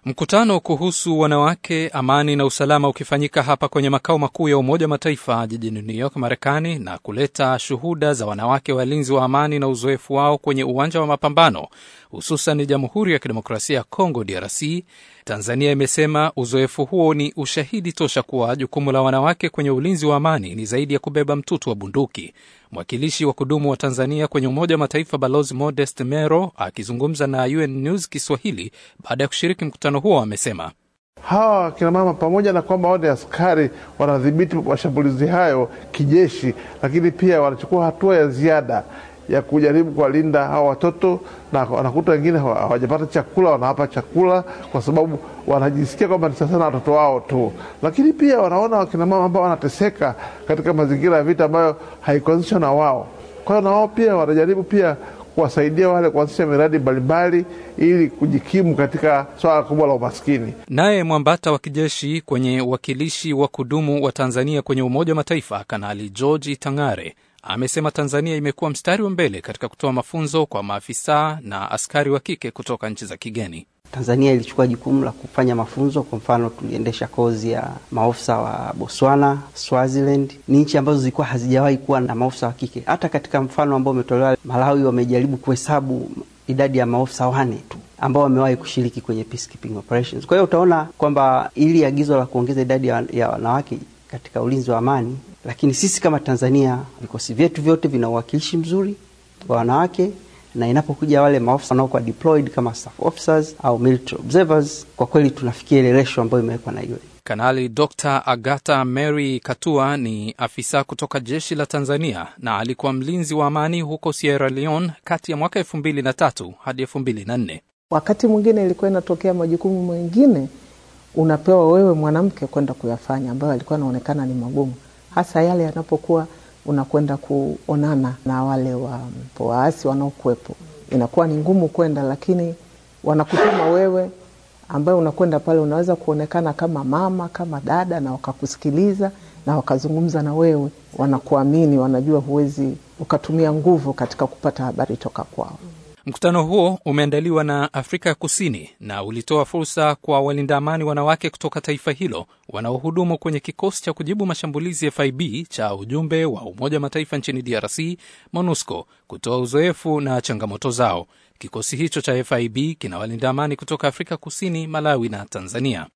Mkutano kuhusu wanawake, amani na usalama ukifanyika hapa kwenye makao makuu ya Umoja wa Mataifa jijini New York, Marekani, na kuleta shuhuda za wanawake walinzi wa amani na uzoefu wao kwenye uwanja wa mapambano, hususan Jamhuri ya Kidemokrasia ya Kongo, DRC. Tanzania imesema uzoefu huo ni ushahidi tosha kuwa jukumu la wanawake kwenye ulinzi wa amani ni zaidi ya kubeba mtutu wa bunduki. Mwakilishi wa kudumu wa Tanzania kwenye Umoja wa Mataifa Balozi Modest Mero akizungumza na UN News Kiswahili baada ya kushiriki mkutano huo amesema hawa wakinamama pamoja na kwamba wao ni askari wanadhibiti mashambulizi hayo kijeshi, lakini pia wanachukua hatua ya ziada ya kujaribu kuwalinda hawa watoto, na wanakuta wengine hawajapata chakula, wanawapa chakula kwa sababu wanajisikia kwamba ni sasa na watoto wao tu, lakini pia wanaona wakinamama ambao wanateseka katika mazingira ya vita ambayo haikuanzishwa na wao. Kwa hiyo na wao pia wanajaribu pia kuwasaidia wale kuanzisha miradi mbalimbali ili kujikimu katika swala kubwa la umaskini. Naye mwambata wa kijeshi kwenye uwakilishi wa kudumu wa Tanzania kwenye Umoja wa Mataifa, Kanali George Tangare amesema Tanzania imekuwa mstari wa mbele katika kutoa mafunzo kwa maafisa na askari wa kike kutoka nchi za kigeni. Tanzania ilichukua jukumu la kufanya mafunzo. Kwa mfano, tuliendesha kozi ya maofisa wa Botswana, Swaziland. Ni nchi ambazo zilikuwa hazijawahi kuwa na maofisa wa kike. Hata katika mfano ambao umetolewa Malawi, wamejaribu kuhesabu idadi ya maofisa wane tu ambao wamewahi kushiriki kwenye peacekeeping operations. Kwa hiyo utaona kwamba ili agizo la kuongeza idadi ya wanawake katika ulinzi wa amani, lakini sisi kama Tanzania vikosi vyetu vyote vina uwakilishi mzuri wa wanawake na inapokuja wale maofisa wanaokuwa deployed kama staff officers au military observers, kwa kweli tunafikia ile ratio ambayo imewekwa na yule Kanali Dr Agata Mary Katua ni afisa kutoka jeshi la Tanzania na alikuwa mlinzi wa amani huko Sierra Leone kati ya mwaka elfu mbili na tatu hadi elfu mbili na nne. Wakati mwingine ilikuwa inatokea majukumu mengine unapewa wewe mwanamke kwenda kuyafanya, ambayo alikuwa anaonekana ni magumu, hasa yale yanapokuwa unakwenda kuonana na wale wa waasi wanaokuwepo, inakuwa ni ngumu kwenda, lakini wanakutuma wewe, ambaye unakwenda pale, unaweza kuonekana kama mama, kama dada, na wakakusikiliza na wakazungumza na wewe, wanakuamini, wanajua huwezi ukatumia nguvu katika kupata habari toka kwao. Mkutano huo umeandaliwa na Afrika ya Kusini na ulitoa fursa kwa walinda amani wanawake kutoka taifa hilo wanaohudumu kwenye kikosi cha kujibu mashambulizi FIB cha ujumbe wa Umoja wa Mataifa nchini DRC, MONUSCO, kutoa uzoefu na changamoto zao. Kikosi hicho cha FIB kina walinda amani kutoka Afrika Kusini, Malawi na Tanzania.